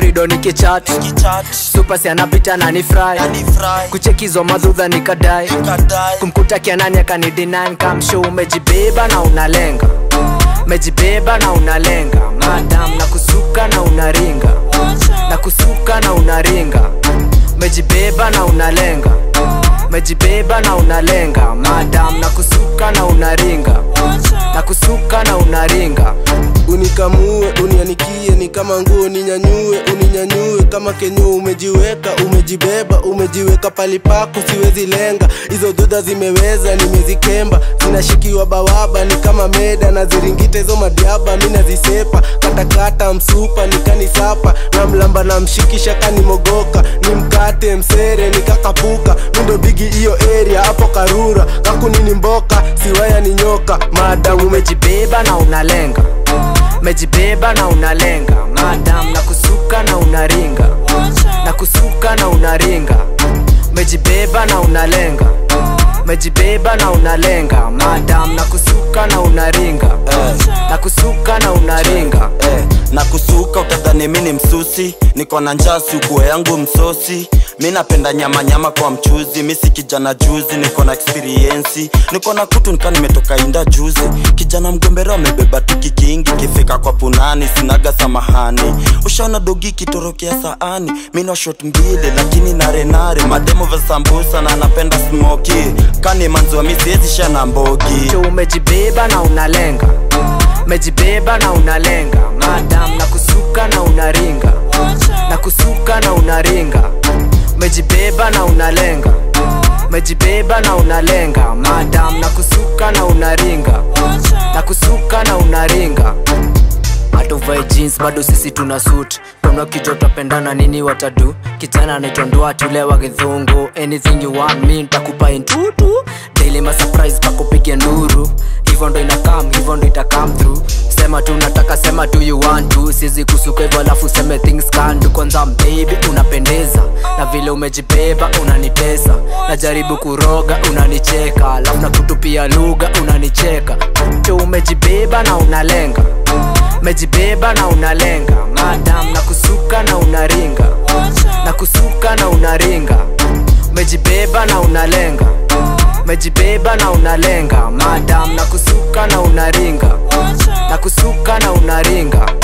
korido nikichat supasi anapita na ni fry kuchekizwa madhudha nikadai kumkuta kianani akanidinan kamsho umejibeba na unalenga umejibeba na unalenga madam na kusuka na unaringa na kusuka na unaringa umejibeba na unalenga umejibeba na unalenga madam na kusuka na unaringa na kusuka na unaringa unikamue unianikie ni kama nguo ninyanyue uninyanyue kama kenyo umejiweka umejibeba umejiweka palipako siwezi lenga hizo dudha zimeweza nimezikemba zinashikiwa bawaba ni kama meda na ziringita hizo madiaba mi nazisepa katakata msupa nikanisapa na mlamba na mshikisha kanimogoka ni mkate msere nikakapuka mindo bigi hiyo area hapo karura kakunini mboka siwaya ni nyoka maadamu umejibeba na unalenga umejibeba na unalenga madam na kusuka na unaringa na kusuka na unaringa umejibeba na unalenga umejibeba na unalenga madam na kusuka na unaringa na kusuka na unaringa eh, na kusuka utadhani mi ni msusi niko na njaa sukuo yangu msosi mi napenda nyama nyama kwa mchuzi mi si kijana juzi niko na experiensi niko na kutu nika nimetoka inda juzi kijana mgombero amebeba tuki kingi kifika kwa punani sinaga samahani ushaona dogi kitorokea saani mi na shot mbili lakini narenare mademo vya sambusa na napenda smoki kani manziwa mi siezi shana mbogi cho umejibeba na unalenga umejibeba na unalenga madam na kusuka na unaringa na kusuka na unaringa umejibeba na unalenga umejibeba na unalenga madam na kusuka na unaringa na kusuka na unaringa hatuvae jeans bado sisi tuna suit tuna kichwa tapendana nini watadu kijana anaitwa tule wa githungu anything you want me ntakupa intutu daily ma surprise pakupige nduru hivyo ndo inakam hivyo ndo itakam through sema tu nataka sema tu you want to sizi kusuka hivyo alafu seme things can do kwanza baby unapendeza na vile umejibeba unanitesa najaribu kuroga unanicheka alafu nakutupia lugha unanicheka cho umejibeba na unalenga umejibeba na unalenga madam na kusuka na unaringa na kusuka na unaringa umejibeba na unalenga umejibeba na unalenga madam na kusuka na unaringa na kusuka na unaringa